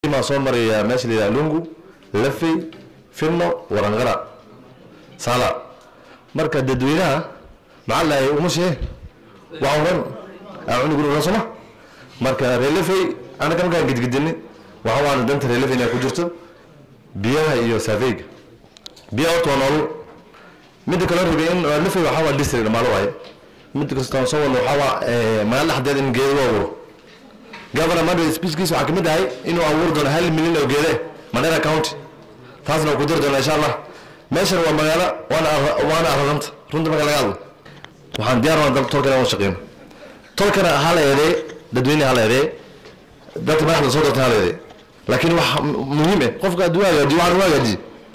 maa soo maraya meesha la yidhaha lungu lafey finno warangara sala marka dadweynaha maxaa lahay uma shee waa oran cunuguna oran soma marka reelafey anaga markaan gedgedini waxa waana danta reelafey inay ku jirto biyaha iyo saafeyga biyaha horta waa noolul midda kale rabay in lafey waxaa waa district dhamaalo waaye midda kastaan soo wadno waxaa waa magaala dhexdeed in geedo loo abuuro governor mandate speechkiisa waxaa kamid ahay inuu abuuri doono hal milyan oo geede mandera county taasna ku diri doona insha allah meeshan waa magaalo waana waana araranta runta marka laga hadlo waxaan diyaar waa dalka tolkana waan shaqeyno tolkana hala eedee dadweyne hala eedee dadka madaxda soo darta hala eedee laakiin wax muhiim eh qofka hadduu hagaajiyo waxaan u hagaajiye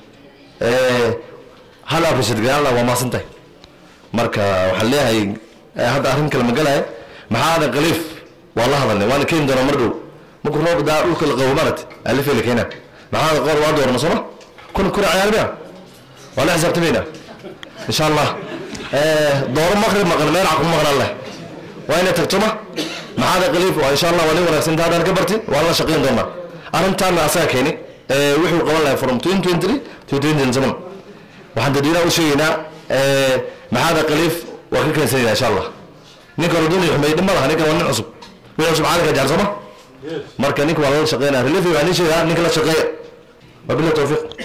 hala appreciate garan waa maasantahay marka waxaan leeyahay hadda arrin kale magalaya maxaa aadan khaliif waa la hadalnay waana keeni doonaa mar dhow markuu roob daa dhulka la qabo marat alifay la keenaa maxaa aadan qoor waa doorna sooma kun kuna ciyaarmaya waa la xisaabtamaynaa insha allah dooro maqrib maqan meel caqu maqnaan leh waa inay tagto ma maxaa aadan khaliif waa insha allah waa nin wanaagsan haddaan ka barti waa la shaqayn doonaa arrintaana asaga keeni wuxuu qaban lahay from 2023 to 2027 waxaan dadweynaha u sheegaynaa maxaada khaliif waa ka keensanayna insha allah ninka raduni xumay dhib ma laha ninkan waa nin cusub nin cusub caalamka jecel sooma marka ninka waa lala shaqeynaya relifi waa nin sheegaa ninka la shaqeeya wabillahi tawfiiq